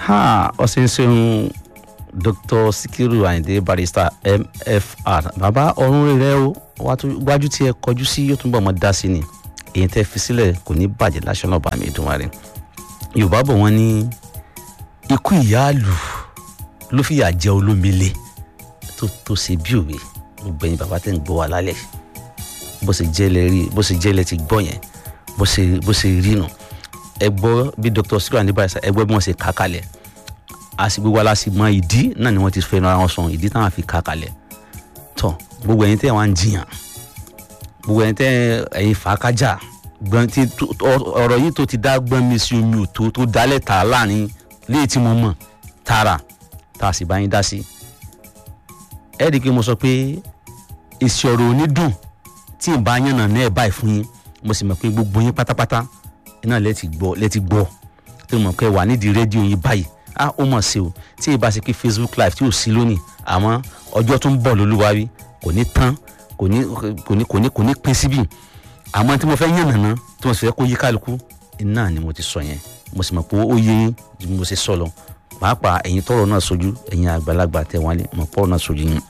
ha ọ̀sẹ̀ ṣeun dr sikiru ayinde barrister mfr bàbá ọ̀run rẹ̀ o wájú tí ẹ kọjú sí yóò túnbọ̀ mọ́ dá sí ni èyí tẹ́ fi sílẹ̀ kò ní bàjẹ́ láṣọ náà bá mi dùn wá rẹ̀ yorùbá bọ̀ wọ́n ní ikú ìyáàlù ló fìyà jẹ olómìnira tó tó ṣe bí òwe gbogbo ẹ̀yin bàbá tẹ́ ń gbọ́ wa lálẹ́ bó ṣe jẹ́lẹ̀ rí bó ṣe jẹ́lẹ̀ ti gbọ́ yẹn bó ṣe bó ṣe rí nù ẹ gbọ́ bí dr sikiru ayinde barrister ẹ gbọ́ bí wọ́n ṣe kà kalẹ̀ a sì gbogbo ala sì mọ ìdí náà ni wọ́n ti fẹ́ràn ara wọn sọ̀rọ̀ ìdí táwọn fi kà kalẹ̀ tọ́ gbogbo ẹ̀yin tẹ́ wọ́n á ń jiyàn gbogbo ẹ̀yin tẹ́ ẹ̀yin fàákájà gbọ́n tí ọ̀rọ̀ yìí tó ti dá gbọ́n mi sí omi òtó tó dálẹ̀ tà láàrin léyìí tí mo mọ̀ tààrà tá a sì bá yín dá sí. ẹ rí i pé mo sọ pé èsì ọ̀rọ̀ onídùn tí ì bá yànnà náà ẹ̀ báyìí fún yín mo sì mọ̀ pé gbogbo yín pátápátá iná lẹ́ẹ̀tì gbọ́ lẹ́ẹ̀tì gbọ́ tí mo mọ̀ pé wà nídìí rédíò yín báyìí ah ó mọ̀ sí o tí ì bá ṣe pé facebook live tí ò sí lónìí àmọ́ ọjọ́ tó ń bọ̀ lólúwarí kò ní tán kò ní kò ní kò ní kò ní pín síbì àmọ́ tí mo fẹ́ yàn nàná tí mo sì fẹ́ kó yí kálukú iná ni mo ti sọ yẹn mo sì mọ̀ pé ó yé yín ju mo ṣe sọ lọ pàápàá ẹ̀yin tọrọ náà sojú ẹ̀yin àgbàlagbà tẹ̀ wọ́n lé mọ̀ pọ̀rọ̀ náà sojú yín.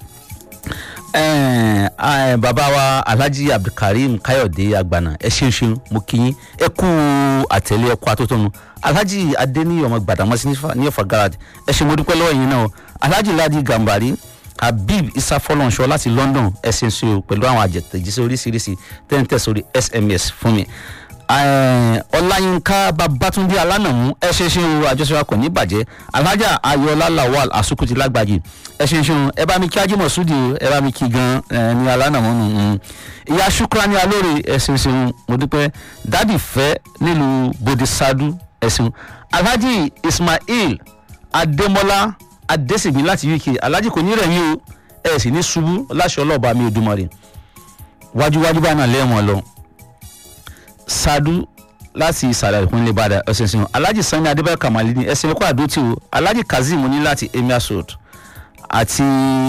bàbá wa alhaji abdulkareem káyọ̀dé agbana ẹ ṣeun ṣeun mo kí yín ẹ kú àtẹ̀lé ẹ kú àtótónu alhaji adeniyi ọmọ gbàdámọ́sí ní ọ̀fà garage ẹ ṣe mo dúpẹ́ lọ́wọ́ yín náà alhaji ladi gambari habib isa fọlọ́nṣọ láti london ẹ̀sìn sí o pẹ̀lú àwọn àjẹtẹ̀jíṣẹ́ oríṣiríṣi tẹ́ǹtẹ̀ sórí sms fún mi. ọláyínká babatunde alánàmú ẹ ṣe ṣe o àjọṣepọ̀ kò ní bàjẹ́ alhaja ayọ̀lá lawal asukuti lágbàjì ẹ ṣe ṣe o ẹ bá mi kí ajímọ̀ súdi o ẹ bá mi kí gan ní alánàmú nù. ìyá ṣukrani alóore ẹ ṣe ṣe o mo dúpẹ́ dádì fẹ́ nílùú bodisadu ẹ ṣeun alhaji ismail adémọlá adésègbè láti uk alhaji kò ní rẹ̀yìn o ẹ sì ní ṣubú láṣọ ọlọ́ọ̀bá mi Òdùmarè wájúwájú bá náà lẹ́wọ̀n lọ sadu láti ìsàlẹ̀ ìpínlẹ̀ ìbàdàn ẹ̀sìnsìn alhaji sani adébáyọ̀ kamali ní ẹ̀sìn ẹ̀kọ́ àdótì o alhaji kazeem ní láti emir road àti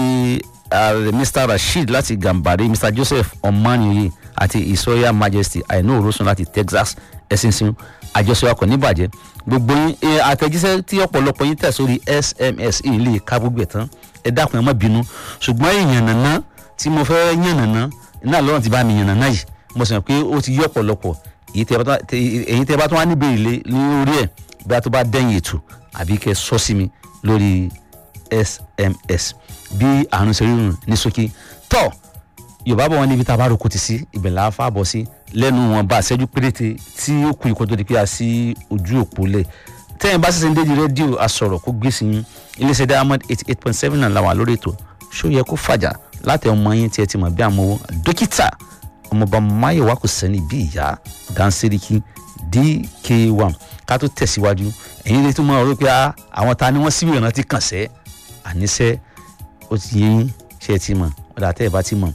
uh, mr rasheed láti gambari mr joseph omaniyi àti isoya majesty àìní òrósùn láti texas ẹ̀sìnsìn àjọṣe ọkọ̀ níbàjẹ́ gbogbo yín àtẹ̀jíṣẹ́ tí ọ̀pọ̀lọpọ̀ yín tẹ̀ sórí sms yìí lè ká gbogbo ẹ̀ tán ẹ dákun ẹ má bínú ṣùgbọ́n èèyàn nàná tí mo fẹ́ yàn nàná iná lọ́rùn ti bá mi yàn nàná yìí mo sì mọ̀ pé ó ti yí ọ̀pọ̀lọpọ̀ èyí tẹ́ bá tún wá níbi ìlé lórí ẹ̀ bí a tó bá dẹ́yìn ètò àbí kẹ́ sọ sí mi lórí sms bí àrùn ṣe rírun ní ṣókí tọ́ yorùbá bọ̀ wọ́n níbi tá a bá roko ti sí ibẹ̀ là á fà bọ̀ sí lẹ́nu wọn bá àṣẹ́jú péréte tí ó kù ìkọ́jọ́ di pé a sí ojú òpó lẹ̀ tẹ́yìn bá ṣẹ̀ṣẹ̀ ń déjì rédíò asọ̀rọ̀ kó gbé sí yín iléeṣẹ́ diamond eighty eight point seven náà làwọn lórí ètò ṣó yẹ kó fàjà láti ọmọ yín tí ẹ ti mọ̀ bí àmọ́wọ́ dókítà ọmọọba máyọ̀wá kò sẹ́ni bí ìyá dáńsẹ́ríkì dk1 ká tó tẹ̀síwájú ẹ̀yin lè tún mọ ọ̀rọ̀ pé àwọn ta ni wọ́n síbi ìrántí kàn sẹ́ àníṣẹ́ ó ti yé yín ṣe é ti mọ̀ ọ̀dà tẹ́ ẹ bá ti mọ̀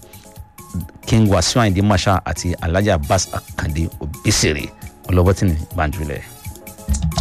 king wasiu ayinde masha àti alhaji abbas akande obisere ọlọ́bọ̀tìní banjulẹ̀.